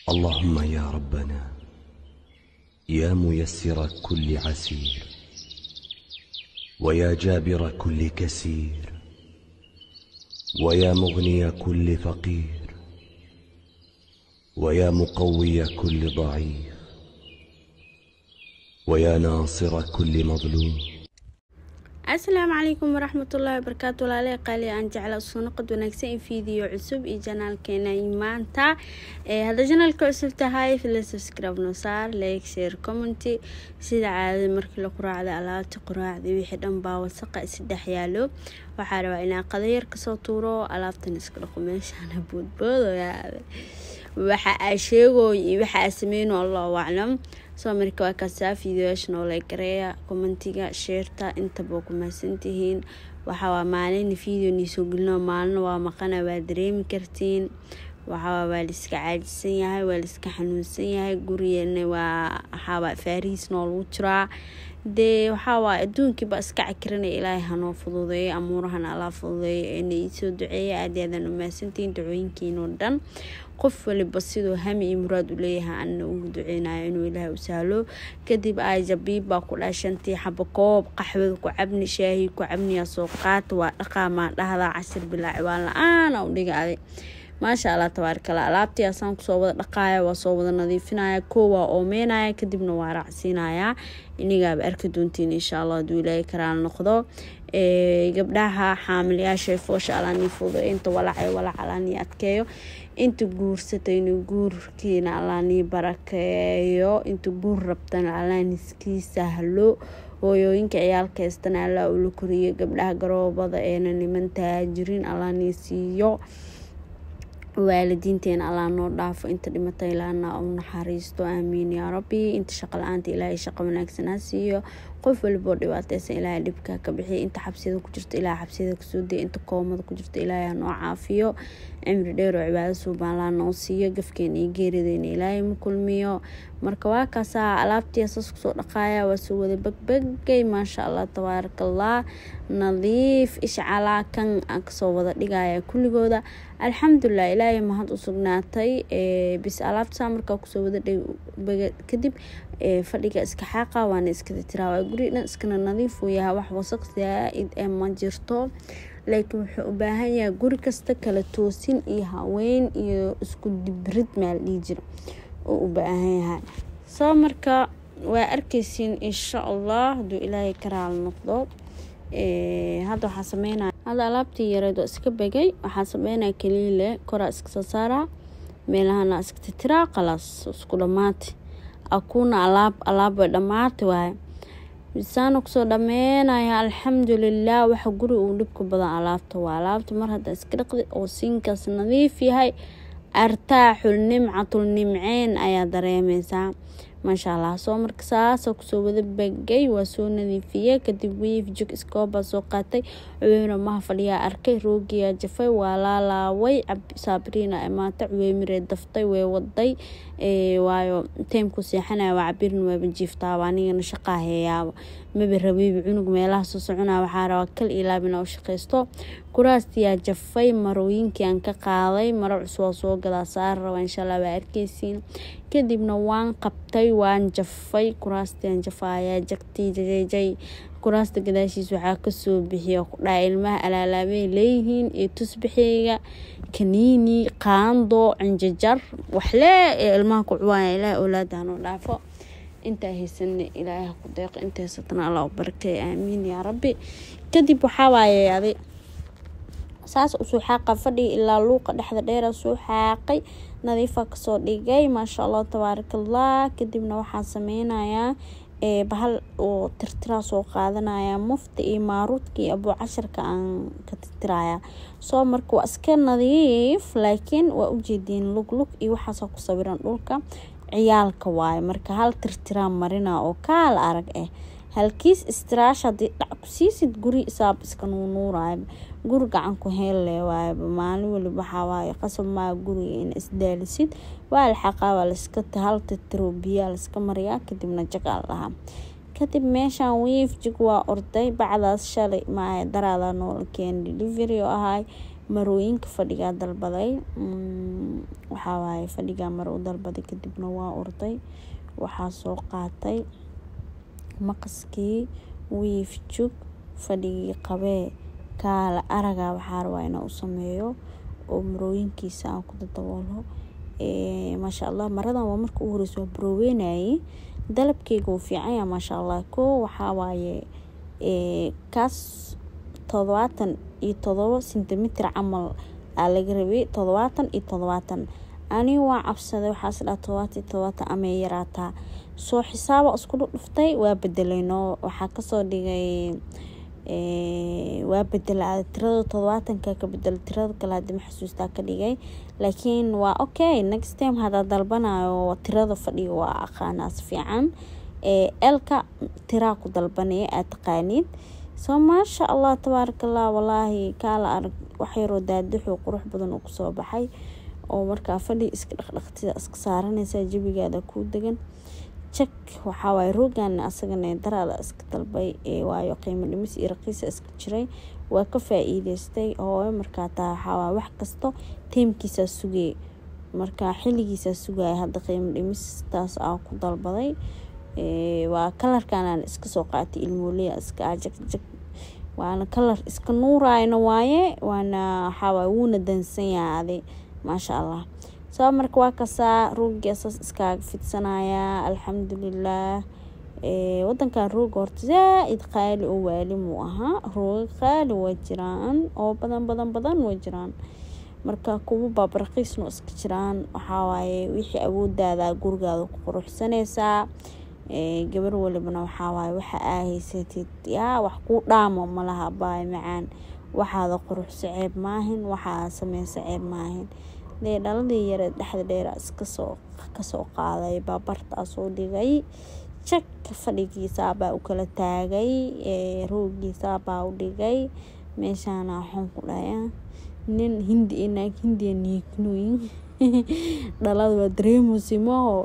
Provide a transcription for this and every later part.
اللهم يا ربنا يا ميسر كل عسير ويا جابر كل كسير ويا مغني كل فقير ويا مقوي كل ضعيف ويا ناصر كل مظلوم asalaamu calaykum waraxmatullaahi wabarakaatu walaalaha qaali aan jecla soo noqod wanaagsan in fiideo cusub iyo janaalkeena maanta hadda janaalka cusub tahay fila subscribe no saar like share commenty sida caadada markii la quraacda alaabta quraacda wixii dhan baa wasaqa isdhex yaalo waxaa rabaa inaa qadayar kasoo tuuro alaabtan iska dhaqo meeshaana boodboodoyaade waxa aa sheegooy iyo waxa aa sameyno allahu aclam soo marka waa kaasaa fideoyaasha noola gareeya commentiga sheerta intaba ku mahadsantihiin waxawaa maalina video niisoo gelino maalina waa maqana waa dareemi kartiin waxawaa waa laiska caajisan yahay waa laiska xanuunsan yahay gurigana waa waxaawaa faarihiis noo lagu jiraa dee waxaawaa adduunkiiba iska cakiranaya ilaahay hanoo fududeeyo amuurahana alaa fududeeyo eena iisoo duceeya aad aadaan u mahadsantihiin dacooyinkiinoo dhan qof waliba siduu hami iyo muraad u leeyahay anna ugu duceynayo inuu ilaahay u sahlo kadib aajabiib baa ku dhaha shantii xabo koob qaxwada ku cabni shaahi ku cabniyaa soo qaata waa dhaqaamaa dhahdaa cashir bilaa ciwaan la-aana u dhiga aday maasha allah tabaarikala alaabtii asaan kusoo wada dhaqaaya waa soo wada nadiifinaya koo waa oomeynaya kadibna waa raacsiinayaa inigaaba arki doontiin insha allah haduu ilaahay karaal noqdo gabdhaha xaamilyaasha foosha alaanii fudo inta walacay walac alaanii adkeeyo inta guursatayna guurkiina alaanii barakeeyo inta guur rabtana alaaniskii sahlo hooyooyinka ciyaalka heystana allaa ula koriyo gabdhaha garoobada eena niman taajirin alaanii siiyo waalidiinteena allaa noo dhaafo inta dhimatay ilaana u naxariisto aamiin yaa rabbi inta shaqo la-aanta ilaahay shaqo wanaagsan ha siiyo qof waliboo dhibaateysan ilaahay dhibka ka bixiya inta xabsiyada ku jirta ilaahay xabsiyada kasoo daya inta koomada ku jirta ilaahay ha noo caafiyo cimri dheer oo cibaado suubaan laa noo siiyo gafkeena iyo geerideyna ilaahay ma kulmiyo marka waa kaasaa alaabtii asaas kusoo dhaqaaya waa soo wada bagbagay maasha allah tabaarakallah nadiif ishcalaa kan aan kasoo wada dhigaya kulligooda alxamdulilah ilaahay mahad u sugnaatay bis alaabtasaa markaa kusoo wada dhig kadib fadhiga iska xaaqa waana iskada tiraa guri dhan iskana nadiif uu yahay wax wasaq zaa-id ee ma jirto laakiin wuxuu u baahan yahay guri kasta kala toosin iyo haween iyo isku dibrid maal dhihi jira uu u baahan yahay soo marka waa arkeysiin insha allah haduu ilaahay karaal noqdo hadda waxaa sameynaya hadda alaabtii yareed oo iska begay waxaa sameynaya kaliile koraa iska soo saaraa meelahana iska titiraa qalaas isku dhamaatay akuuna alaab alaab way dhamaatay waaye misaana kusoo dhameynaya alxamdulilah waxa guri uu dhibka badan alaabta waa alaabta mar hadda iska dhaqdi oo siinkaas nadiif yahay artaaxul nimcatul nimceyn ayaa dareemeysaa maasha allah soo marka saasa kusoo wada bagay waa soo nadiifiyey kadib wiif jog iskoobaa soo qaatay cuweyna maha fadhiyaa arkay roogiyaa jafay waa laalaaway saabriina imaata cuweymiree daftay way waday waayo taymku seexanaya waa cabirin waaba jiiftaaba anigana shaqaa heeyaaba maba rabaybi cunug meelaha soo soconaa waxaa rabaa kal ilaabina u shaqaysto kuraastiyaa jafay marooyinkii aan ka qaaday maro cus waa soo gadaa saar raba insha allah waa arkeysiin kadibna waan qabtay waan jafay kuraastiaan jafaaya jagtii jajajay kuraasta gadaashiis waxaa kasoo bixiya kudhaa ilmaha alaalaabay leeyihiin iyo tusbixeyga kaniini qaando cinjajar waxlee ee ilmaha ku cuwaaya ilaah oolaada hanoo dhaafo intaa haysana ilaahay ku deeqo inta haysatana alla u barakay aamiin yaa rabbi kadib waxaa waaye adi saas usoo xaaqa fadhiga ilaa luuqa dhexda dheera soo xaaqay nadiifa kasoo dhigay maasha allah tabaarakallah kadibna waxaa sameynayaa bahal oo tirtiraa soo qaadanaya mufta iyo maaruudka iyo abuu casharka aan ka tirtiraya soo marka waa iska nadiif laakiin waa ujeediin luglug iyo waxaasoo ku sawiran dhulka ciyaalka waaye marka hal tirtiraa marina oo kaal arag ah halkiis istiraash haddii dhac ku siisid guri isaab iska nuunuuraya guri gacan ku heelle waayaba maalin waliba waxaa waaye qasab maa guriga ina isdaalisid waa laxaqaa waa laiska hal tirtiro biyaa laiska mariyaa kadibna jagaa lahaa kadib meeshaan wiif jig waa orday bacdaas shalay maaha daraada noola keen delivery oo ahay marooyinka fadhigaa dalbaday waxaa waaye fadhigaa maro u dalbaday kadibna waa orday waxaa soo qaatay maqaskii wiif jug fadhigii qabee kaala araga waxaa rabaa inaa u sameeyo oo marooyinkiisa aan ku dadaboolo maasha allah maradan waa marka u horeysa waa barooweynayay dalabkeyga uu fiicanya maasha allah ko waxaa waaye kaas todobaatan iyo todobo sentimitir camal aa laga rabay todobaatan iyo todobaatan aniga waa cabsaday waxaas dhaa todobaatan iyo todobaatan amay yaraataa soo xisaaba isku dhuftay waa bedelayno waxaa kasoo dhigay waa bedela tirada todobaatanka ka bedelo tirada kale hadii ma xasuustaa ka dhigay laakiin waa okay next time hadaa dalbanayo tirada fadhiga waa aqaanaas fiican elka tiraa ku dalbanaya aad taqaaniid soo maasha allah tabaarakallah walaahi kaala arag waxyaroo daadaxoo qurux badan oo kusoo baxay oo markaa fadhi iska dhaqdhaqtida iska saaranaysa jabigaada kuu degan jak waxaawaay roogan asagana daraada iska dalbay waayo qiimo dhimis iyo raqiisa iska jiray waa ka faa-iideystay hooyo markaa taa waxaawaay wax kasto teemkiisaa sugay markaa xiligiisaa sugaya hadda qiimo dhimistaas aa ku dalbaday waa kalarkanaan iska soo qaatay ilmooliya iska jagjag waana kalar iska nuurayna waaye waana waxaawaay wuuna dansanyaa adi maasha allah soo marka waa kasaa roogii asaas iskaaga fidsanayaa alxamdulilaah wadankan rooga horta zaa-id qaali oo waali muu ahaa rooga qaali waa jiraan oo badan badan badan waa jiraan marka kuwa baabaraqiisno iska jiraan waxawaaye wixii awoodaada gurigaada ku quruxsanaysaa gabar walibana waxawaaye waxa aa haysatid yaa wax kuu dhaamo malaha baay macaan waxaada quruxso ceeb maahin waxaa sameysa ceeb maahin dee dhaladii yare dhexda dheera iskasoo kasoo qaaday baabartaa soo dhigay jak fadhigiisaabaa u kala taagay roogiisaabaa u dhigay meeshaana waxaan ku dhaya nin hindi iyo naag hindiya niignooyin dhalada waa dareemusimaho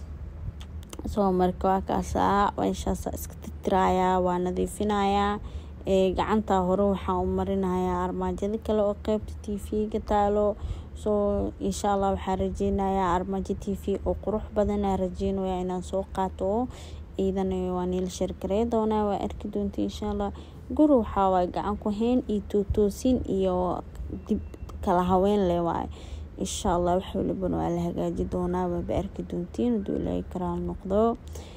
soo marka waa kaasaa meeshaasa iska tirtirayaa waa nadiifinayaa gacanta hore waxaa u marinayaa armaajada kale oo qeybta t v-ga taalo soo insha allah waxaa rajeynayaa armaajo t v oo qurux badana rajeynaya inaan soo qaato ciidana waa niila shargarey doonaa waa arki doonta insha allah guri waxaawaay gacan ku hayn iyo tootoosin iyo dib kala haween leh waay insha allah wax walibana waa la hagaaji doonaa waaba arki doontiin haduu ilaahay karaal noqdo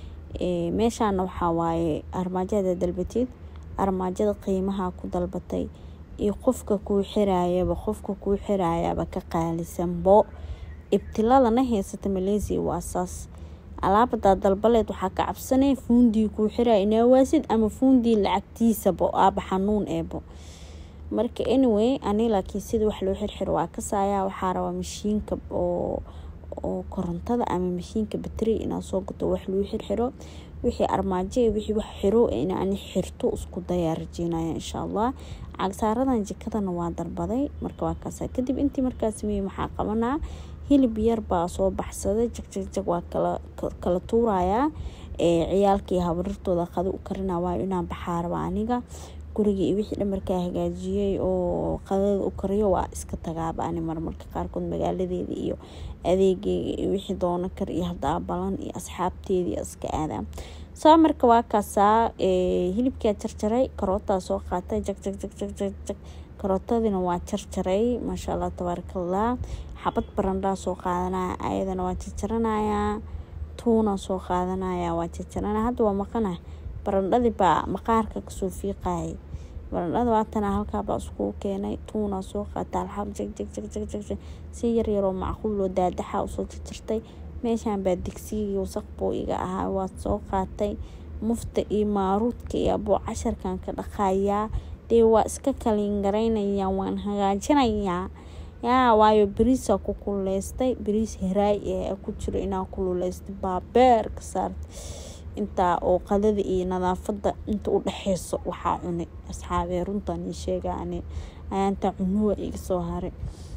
meeshaana waxaa waaye armaajada dalbatid armaajada qiimaha ku dalbatay iyo qofka kuu xiraayaba qofka kuu xiraayaba ka qaalisanbo ibtiladana haysata maleysia waa saas alaabadaa dalbaleed waxaa ka cabsanay fuundii kuu xiraaya inawaasid ama fuundii lacagtiisabo aaba xanuun eebo marka anyway ani laakiin sida wax loo xirxiro waa kasaaya waxaa rabaa mashiinka oo oo korontada ama mashiinka bateri inaad soo gato wax lagu xirxiro wixii armaajo iyo wixii wax xiro inaan xirto isku dayaa rajeynaya insha allah cagsaaradan jikadana waa dalbaday marka waa kaasa kadib intii markaa sameeyey maxaa qabanaa hilib yar baa soo baxsaday jagjag waa kala kala tuurayaa ciyaalkii habarirtooda qado u karina waayo inaan baxaa raba aniga guriga iyo wixii dhamarkaa hagaajiyey oo qadada u kariyo waa iska tagaaba ani marmarka qaarkood magaaladeeda iyo adeegeyga iyo wixii doono kar iyo hadaa balan iyo asxaabteedii iska aadaa soo marka waa kaasaa hilibkaa jarjaray karootaa soo qaatay jag jag jag jag jag jag karootadina waa jarjaray maasha allah tabaarakallah xabad barandhaa soo qaadanaya ayadana waa jarjaranayaa tuuna soo qaadanaya waa jarjaranaya hadda waa maqana barandhadii baa maqaarka kasoo fiiqayay barandhada waatana halkaabaa iskugu keenay tuuna soo qaata alxab jag jag jag jag jag jag si yar yaroo macquul oo daadaxa usoo jarjartay meeshan baa digsigii wasaq buu iga ahaa waa soo qaatay mufta iyo maaruudka iyo abuu casharkan ka dhaqayaa dee waa iska kaliin garaynaya waan hagaajinayaa yaa waayo beriisa ku kululeystay beriis haraay ee ku jiro inaa kululeystay baabeer ka saartay intaa oo qadada iyo nadaafada inta u dhexeyso waxaa cunay asxaabee runtaan ii sheega ani ayaanta cunuwa iga soo haray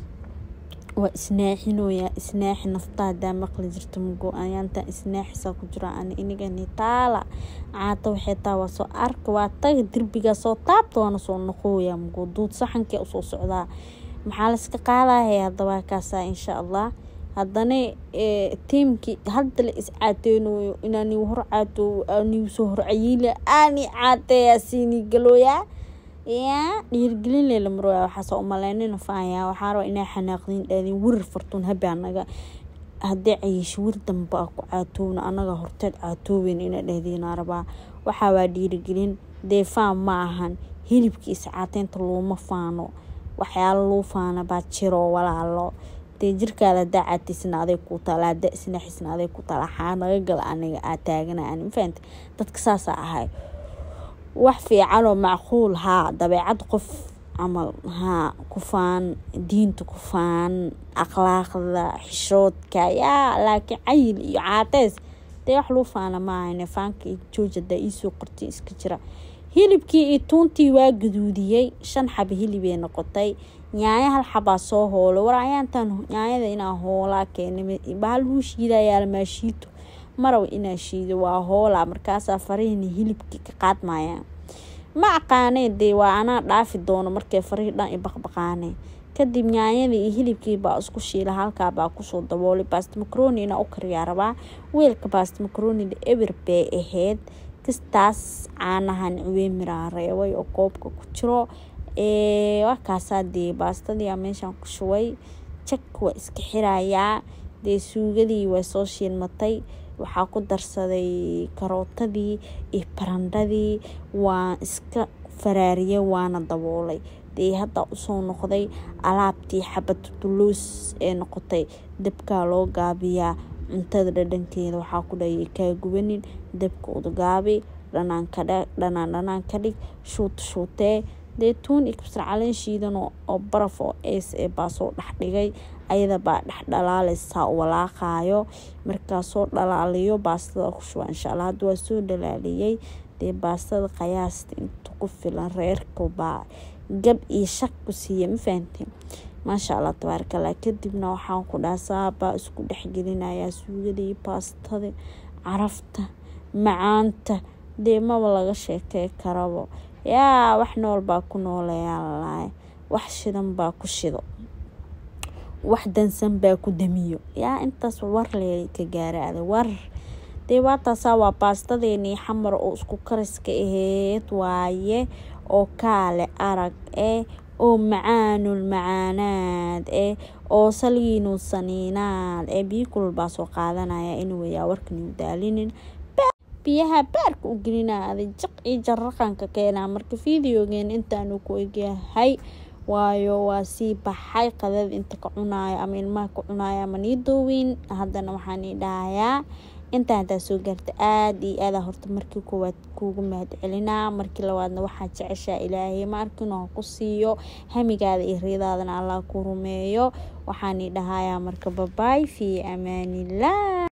waa isnaaxinoyaa isnaaxi nafta hadaa maqli jirta mugo ayaantan isnaaxisaa ku jira ani inigani taala caata waxay taa waa soo arka waa taga derbigaa soo taabta waana soo noqooya mugo duud saxankee usoo socdaa maxaa layska qaadaya haddaba kaasaa insha allah haddana tiimkii hadda la is caateynayo inaan hor caato anigu soo horcayiila aani caateeya siini galooya yaa dhiirgelin leela marooya waxaasoo umaleynina faaya waxaa raba inaa xanaaqdiin dhaadin wirir fartuun habaa naga haddii cayiisho wir dambe a ku caatoowna anaga horteed caatooweyn ina dhahdiinaa rabaa waxaa waa dhiirigelin dee faan ma ahan hilibkiisa caateynta looma faano waxyaalo loo faana baa jiro walaalo dee jirkaada hadaa caataysna aday ku taala hadaa isnaxisna aday ku taala waxaa naga gala aniga aa taagana ani mafahante dadka saasaa ahay wax fiicanoo macquul haa dabeecad qof camal haa ku faan diinta ku faan akhlaaqda xishoodka yaa laakiin cayil iyo caateys dee wax luu faana maahane faanka iyo jooja hadaa iisoo qortay iska jira hilibkii iyo tuuntii waa gaduudiyey shan xaba hilibay noqotay nyaanya hal xabaa soo hoolay war ayaantan nyaanyada inaa hoolaa keenay bahal huu shiidayaa maashiito maraw inaa shiido waa hoolaa markaasaa farihina hilibkii ka qaadmayaan ma aqaanee dee waa anaa dhaafi doono markay farihii dhan i baqbaqaaneen kadib nyaanyadii iyo hilibkii baa isku shiila halkaa baa kusoo daboolay baast macroni inaa u kariyaa rabaa weelka baast macronida eber bay ahayd kastaas caanahan ciweemiraa reebay oo koobka ku jiro wakaasaa dee baastadii meeshaan ku shubay jak waa iska xirayaa dee suugadii waa soo shiilmatay waxaa ku darsaday karootadii iyo barandhadii waan iska faraariyay waana daboolay dee hadda usoo noqday alaabtii xabad duluus ee noqotay dabkaa loo gaabiyaa cuntada dhadhankeeda waxaa ku dhayay kaa gubanin dabka udgaabi dhanaan dhanaan ka dhig shuut shuutee dee tuun iyo kabsar caleen shiidan oo baraf oo ees ee baa soo dhex dhigay ayada baa dhex dhalaaleysaa walaaqaayo markaasoo dhalaaliyo baastada ku shuba insha allah hadda waa soo dhalaaliyey dee baastada qayaasta inta ku filan reerka baa gab iyo shaq ku siiya ma fahamtay maasha allah tabaarakallah kadibna waxaan ku dhaha saabaa isku dhexgelinayaa suugadii baastada carafta macaanta dee maba laga sheekey karabo yaa wax nool baa ku nooleyaa lalaay wax shidan baa ku shido wax dansan baa ku damiyo yaa intaas war le ka gaaraada war dee waataasaa waa baastadeenii xamar oo isku kariska aheyd waaye oo kaale arag eh oo macaanul macaanaad eh oo saliinu saniinaad ee biyo kulul baa soo qaadanaya inuwayaa warkaniu daalinin biyaha baarka u gelinaa aday jaq iyo jaraqanka keenaa marka videogeen intaanu ku egyahay waayo waa sii baxay qadada inta ka cunaayo ama ilmaha ka cunaayo ama nii dooweyn haddana waxaan ii dhahayaa intaa hadaa soo gaarta aada iyo aada horta markii koowaad kuugu mahad celinaa markii labaadna waxaa jeceshaa ilaahay maarkiinu ha ku siiyo hamigaada iyo riidaadana allah ku rumeeyo waxaan ii dhahayaa marka babaay fii amaaniillah